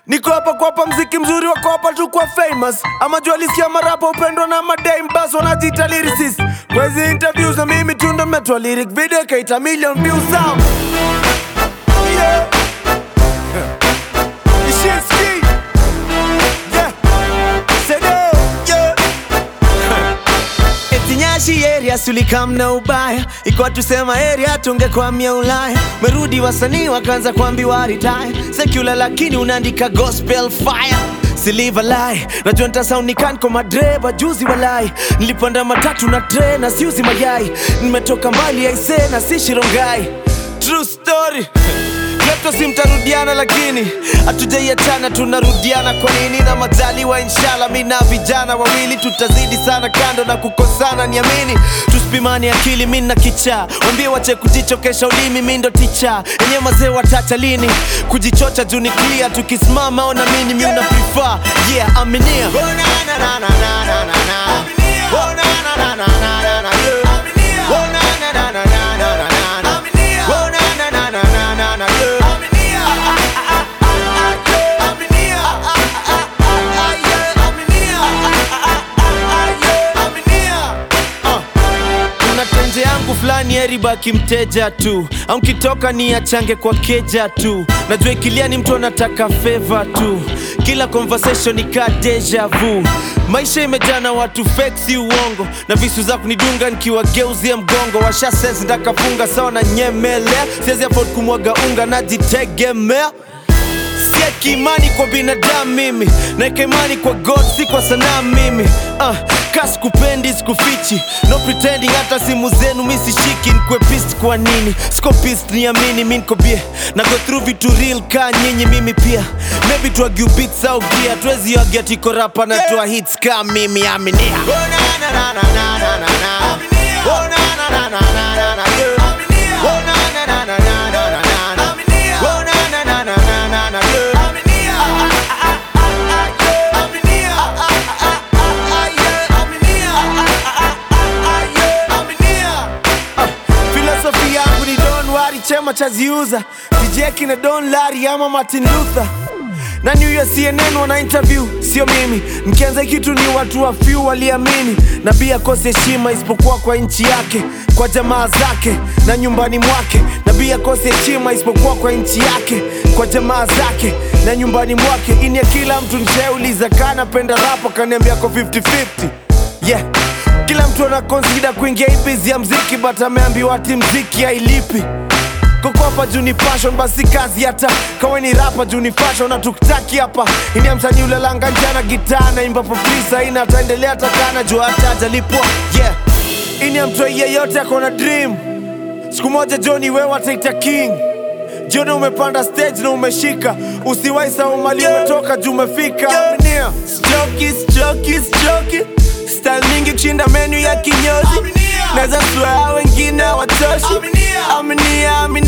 Niko hapa kuwapa mziki mzuri wa kuwapa tu kwa famous ama jua lisikia marapa upendwa na madame bas wanajiita lyricist kwa hizi interviews na mimi tu ndo metoa lyric video ikaita million views sound yeah. Ishinski yeah. Sede yeah. Eti Nyashi area sulikam na ubaya ikuwa tusema area tungekwamia Ulaya merudi wasanii wakaanza kuambiwa retire secular lakini unaandika gospel fire Siliva lie najua nitasaunikan kwa madreba juzi walai nilipanda matatu na tre na siuzi mayai nimetoka mbali aise na si shirongai true story Leto si mtarudiana lakini hatujaiachana tunarudiana kwa nini na majaliwa inshallah mi na vijana wawili tutazidi sana kando na kukosana niamini tusipimani akili mi na kichaa wambie wache kujichokesha ulimi mi ndo ticha enye mazee watacha lini kujichocha juu ni clear tukisimama ona mini mi una prefer yeah aminia oh, na, na, na, na, na, na, na, na. Oh, na, na, na, na, na, na, na, yeah. Oh, na, na, na, na, na, na, na, na. Oh, na, na, na, na, na, na, na, yeah. kuna tenje yangu fulani eribaki mteja tu au nkitoka ni achange kwa keja tu najua ikilia ni mtu anataka feva tu kila conversation ni ka deja vu maisha imejaa na watu fake si uongo na visu za kunidunga nikiwageuzia mgongo washa sense ndakafunga sawa na nyemelea siwezi afford kumwaga unga najitegemea sieki imani kwa binadamu mimi naeka imani kwa god si kwa sanaa mimi uh, ka sikupendi sikufichi no pretending hata simu zenu mi sishiki nkwe pist kwa nini siko pist niamini mi nko bie na go through vitu real ka nyinyi mimi pia maybe tuagiu beats au gia tuwezi agia tiko rapa na tua hits ka mimi aminia oh, na, na, na, na, na, na, na, na. Oh, na, na, na, na, na, na, na, yeah. Oh, na, na, na, na, na, na, na, na, na. Oh, na, na, na, na, na, na, na, yeah. filosofi yangu ni don wari chema chaziuza tijeki na don lari ama martin luther na new ya cnn wana interview sio mimi mkianza kitu ni watu wa few waliamini na bia kosi heshima isipokuwa kwa nchi yake kwa jamaa zake na nyumbani mwake na bia kosi heshima isipokuwa kwa nchi yake kwa jamaa zake na nyumbani mwake ini ya kila mtu nshauliza kanapenda rapo kaniambia ko 50-50 yeah kila mtu ana consider kuingia hii biz ya mziki but ameambiwa ati mziki hailipi kokopa juu ni fashion basi kazi hata kawe ni rapa juu ni fashion na tukitaki hapa ini msanii ulalanga njana gitaa naimba popisa ina ataendelea takana juu hata ajalipwa yeah ini mtoi yeyote akona dream siku moja joni wewe ataita king jioni umepanda stage na umeshika usiwai sau mali umetoka juu umefika Aminia. Stroki, stroki, stroki. style mingi kushinda menu ya kinyozi naweza swear wengine watoshi aminia aminia